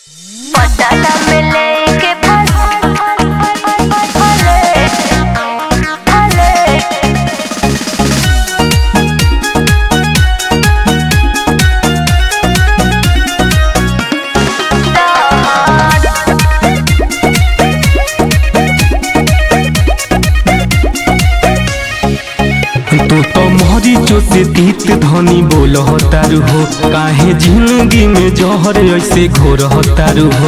पटाला में लेके फल फले फले तू तो मोहरी से तीत धनी बोल तारू हो काहे जिंदगी में जहर ऐसे घोर तारू हो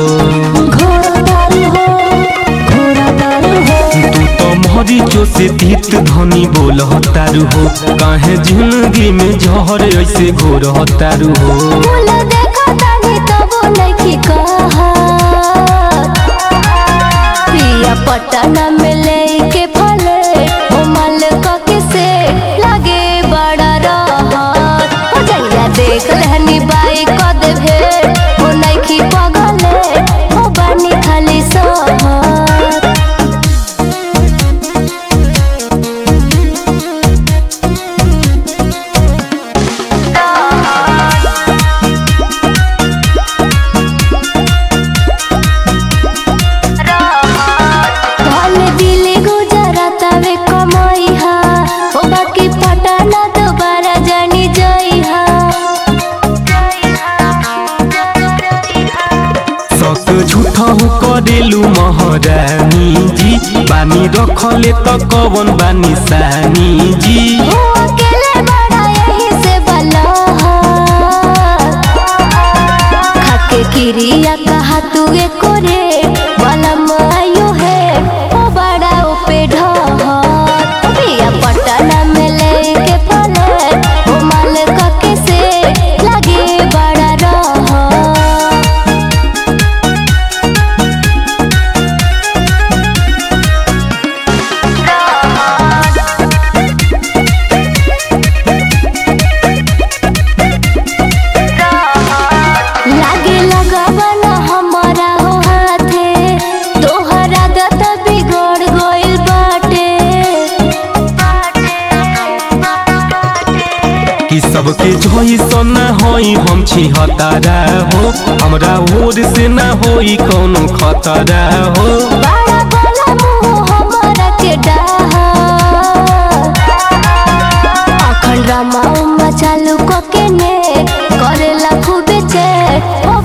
तू तो मोहरी से तीत धनी बोल तारू हो काहे जिंदगी में जहर ऐसे घोर तारू हो फूल देखा तानी तबो नइखी कहत पिया पटना में लेके फले ओ माल के से लागे बड़ा रहत हो जइया देख लेहनी बाई क देभे ओ नइखी पगले ओ बानी खाली सहत भले दिल गुजरतावे कमाइहा ओ बाकी पटाना दोबारा जानी जाइहा सक झूठा हो करेलू महारानी जी बानी रखले त कवन बानी सानी जी ओ अकेले बड़ा यही से बलहा खाके किरिया कहा तू एको रे वाला मायो है ओ बड़ा उपे ढहत पिया पटना में लेके फले ओ माल के से लगे बड़ा रहत लागे लगावन हमारा हो हाथे तोहरा दत बिगड़ गइल बाटे कि सबके जैसन होई हम छी हतारा हो हमरा ओर से ना होई कौनो खतरा हो बड़ा बड़ा मुंह हमारा के डाहा अखंड रामा उमा चालू को के ने करेला खूबे चेक ओ